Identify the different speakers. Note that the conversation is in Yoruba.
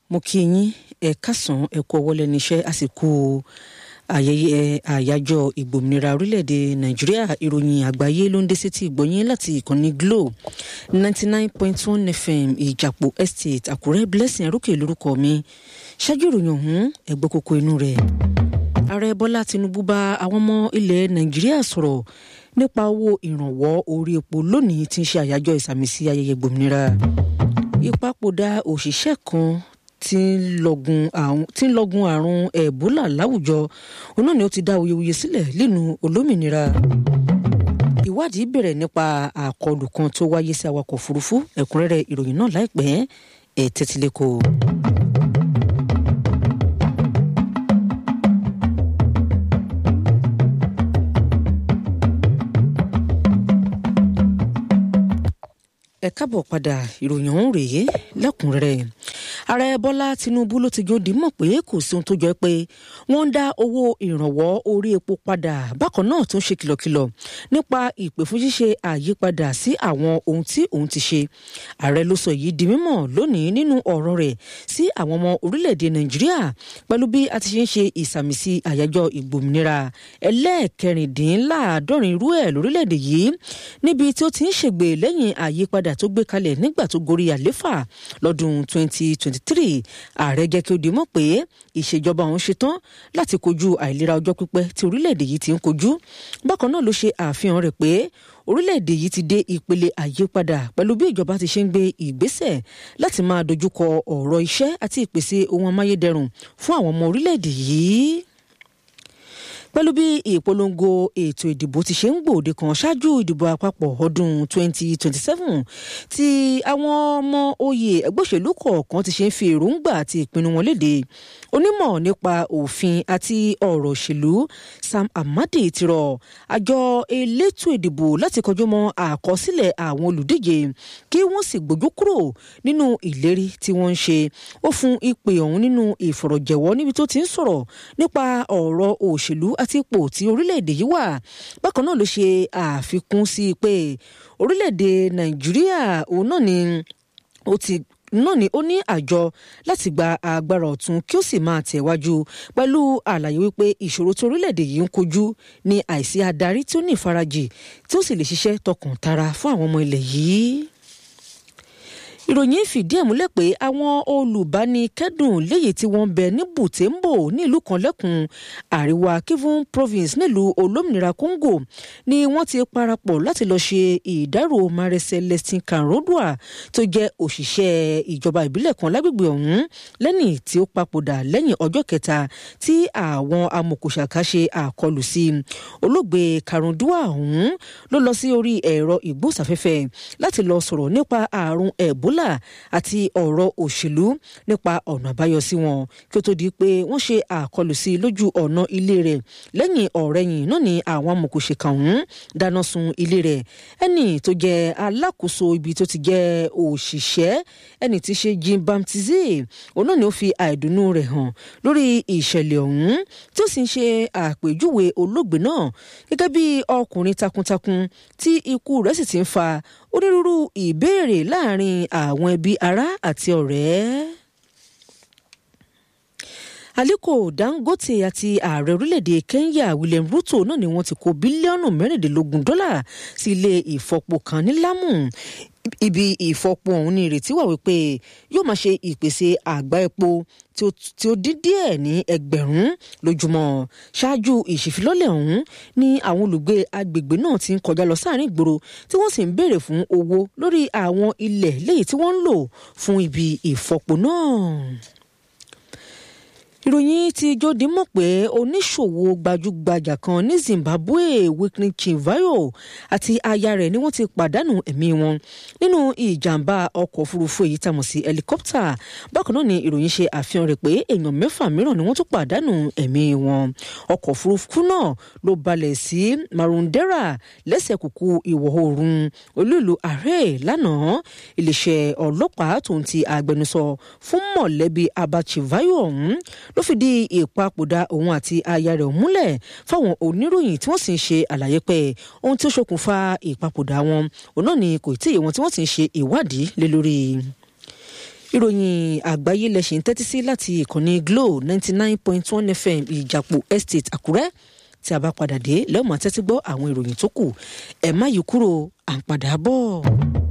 Speaker 1: mo kí yín ẹ kásán ẹ kú ọwọ́ lẹ́nu iṣẹ́ àsìkò ayẹyẹ àyájọ́ ìgbòmìnira orílẹ̀-èdè nàìjíríà ìròyìn àgbáyé ló ń dé sétí ìgbọ̀nyín láti ìkànnì glo ninety nine point one fm ìjàpọ̀ estate àkúrẹ́ blessing arókè lórúkọ mi ṣáájú ìròyìn ọ̀hún ẹ̀gbọ́n kókó inú rẹ̀ ààrẹ bọ́lá tinubu bá àwọn ọmọ ilẹ̀ nàìjíríà sọ̀rọ̀ nípa owó ìrànwọ́ orí epo lónìí tí ń ṣe àyájọ́ ìsàmìsí ayẹyẹ gbòmìnira ìpapòdà òṣìṣẹ́ kan tí ń lọ́gun àrùn ẹ̀bólà láwùjọ òun náà ni ó ti dá awuyewuye sílẹ̀ nínú olómìnira ìwádìí bẹ̀rẹ̀ nípa àkọlù kan tó wáyé sí awakọ̀ òfurufú ẹ̀kúnrẹ́rẹ́ ìròyìn náà láìpẹ́ ẹ̀ tẹ́tílẹ́kọ̀ọ́. ẹ káàbọ̀ padà ìròyìn ọ̀hún rèé lẹ́kùnrẹ́rẹ́ ààrẹ bọ́lá tinubu ló ti jòdì mọ̀ pé kò sí ohun tó jọ pé wọ́n ń dá owó ìrànwọ́ orí epo padà bákan náà tún ṣe kìlọ̀kìlọ̀ nípa ìpè fún ṣíṣe àyípadà sí àwọn ohun tí òun ti ṣe ààrẹ ló sọ èyí di mímọ̀ lónìí nínú ọ̀rọ̀ rẹ̀ sí àwọn ọmọ orílẹ̀-èdè nàìjíríà pẹ̀lú bí a ti ṣe ń ṣe ìsàmìsí àyájọ́ ìgbòmìnira ẹlẹ́ẹ̀kẹrìndínláàádọ́rin irú ẹ̀ lórílẹ̀-èdè yìí níbi tí ó ti ń ṣègbè lẹ́yìn àyípadà tó gbé kalẹ̀ nígbà tó gorí àléfà lọ́dún 2023 ààrẹ jẹ́ kí ó di mọ̀ pé ìṣèjọba òun ṣetán láti kojú àìlera ọjọ́ pípẹ́ tí orílẹ̀-èdè yìí ti ń kojú bákan náà ló ṣe àfihàn rẹ̀ pé orílẹ̀-èdè yìí ti dé ìpele àyípadà pẹ̀lú bí ìjọba ti ṣe ń gbé ìgbésẹ̀ láti máa dojúkọ ọ̀rọ̀ iṣẹ́ àti ìpèsè ohun amáyédẹrùn fún àwọn ọmọ orílẹ̀-èdè yìí pẹ̀lú bí ìpolongo ètò ìdìbò ti ṣe ń gbòde kan ṣáájú ìdìbò àpapọ̀ ọdún 2027 tí àwọn ọmọ oyè ẹgbẹ́ òṣèlú kọ̀ọ̀kan ti ṣe ń fi èròǹgbà àti ìpinnu wọn léde onímọ̀ nípa òfin àti ọ̀rọ̀ òṣèlú Sam Amadi ti rọ àjọ elétò ìdìbò láti kọjú mọ́ àkọsílẹ̀ àwọn olùdíje kí wọ́n sì gbójú kúrò nínú ìlérí tí wọ́n ń ṣe ó fún ìpè ọ̀hún nínú ìfọ̀rọ̀jẹ̀wọ́ níbi tó ti ń sọ̀rọ̀ nípa ọ̀rọ̀ òṣèlú àti ipò tí orílẹ̀-èdè yìí wà bákan náà ló ṣe àfikún sí i pé orílẹ̀-èdè nàìjíríà òun náà ni ó ti náà ni ó ní àjọ láti gba agbára ọ̀tun kí ó sì máa tẹ̀wájú pẹ̀lú àlàyé wípé ìṣòro tí orílẹ̀-èdè yìí ń kojú ní àìsí adarí tí ó ní ìfarajì tí ó sì lè ṣiṣẹ́ tọkàn tara fún àwọn ọmọ ilẹ̀ yìí ìròyìn fìdí ẹ̀ múlẹ̀ pé àwọn olùbánikẹ́dùn léyìí tí wọ́n ń bẹ ní Butembo nílùú kan lẹ́kùn àríwá Kivu province nílùú olómìnira Congo ni wọ́n ti parapọ̀ láti lọ́ọ́ ṣe ìdárò Mare Celestin Kanrodua tó jẹ́ òṣìṣẹ́ ìjọba ìbílẹ̀ kan lágbègbè ọ̀hún lẹ́nì tí ó papòdà lẹ́yìn ọjọ́ kẹta tí àwọn amòkòṣàkà ṣe àkọlù sí olóògbé Kanrodua ọ̀hún ló lọ sí orí ẹ̀rọ ìgbóhùnsáfẹ́fẹ́ láti lọ sọ̀rọ̀ nípa àrùn ẹ̀bólà ebola àti ọ̀rọ̀ òṣèlú nípa ọ̀nà àbáyọ sí wọn kí ó tó di pé wọ́n ṣe àkọlù sí lójú ọ̀nà ilé rẹ̀ lẹ́yìn ọ̀rẹ́yìn náà ni àwọn amòkòṣèkà ọ̀hún dáná sun ilé rẹ̀ ẹni tó jẹ́ alákòóso ibi tó ti jẹ́ òṣìṣẹ́ ẹni tí ṣe Jim Bamtize òun náà ni ó fi àìdùnnú rẹ̀ hàn lórí ìṣẹ̀lẹ̀ ọ̀hún tí ó sì ń ṣe àpèjúwe olóògbé náà gẹ́gẹ́ bí ọkùnrin takuntakun tí ikú rẹ̀ sì ti ń fa onírúurú ìbéèrè láàrin àwọn ẹbí ará àti ọ̀rẹ́. Aliko Dangote àti ààrẹ orílẹ̀-èdè Kenya William Ruto náà ni wọ́n ti kó bílíọ̀nù mẹ́rìndínlógún dọ́là sí ilé ìfọpo kan ní Lamu ibi ìfọpo ọ̀hún ní ìrètí wà wípé yóò máa ṣe ìpèsè àgbá epo tí ó dín díẹ̀ ní ẹgbẹ̀rún lójúmọ́ ṣáájú ìṣèfilọ́lẹ̀ ọ̀hún ní àwọn olùgbé agbègbè náà ti ń kọjá lọ sáàrin ìgboro tí wọ́n sì ń béèrè fún owó lórí àwọn ilẹ̀ léyìí tí wọ́n ń lò fún ibi ìfọpo náà ìròyìn ti jóde mọ̀ pé oníṣòwò gbajúgbajà kan ní Zimbabwe Whitney Chivayo àti aya rẹ̀ ni wọ́n ti pàdánù ẹ̀mí wọn nínú ìjàmbá ọkọ̀ òfurufú èyí tá a mọ̀ sí helicopter bákan náà ni ìròyìn ṣe àfihàn rẹ̀ pé èèyàn mẹ́fà mìíràn ni wọ́n tún pàdánù ẹ̀mí wọn ọkọ̀ òfurufú náà ló balẹ̀ sí Marondera lẹ́sẹ̀ kúkú ìwọ̀ oòrùn olú ìlú Harare lánàá iléeṣẹ́ ọlọ́pàá tó ń ti agbẹnusọ fún mọ̀lẹ́bí Abba Chivayo ọ̀hún ló fìdí ìpapòdà òun àti aya rẹ̀ múlẹ̀ fáwọn oníròyìn tí wọ́n sì ń ṣe àlàyé pé ohun tí ó ṣokùnfà ìpapòdà wọn òun náà ni kò tí ì wọn tí wọ́n sì ń ṣe ìwádìí lé lórí ìròyìn àgbáyé lẹ́sìn tẹ́tí sí láti ìkànnì Glo ninety nine point one FM ìjàpọ̀ estate Àkúrẹ́ tí a bá padà dé lẹ́wọ̀n tẹ́tí gbọ́ àwọn ìròyìn tó kù ẹ̀ má yí kúrò à ń padà bọ̀.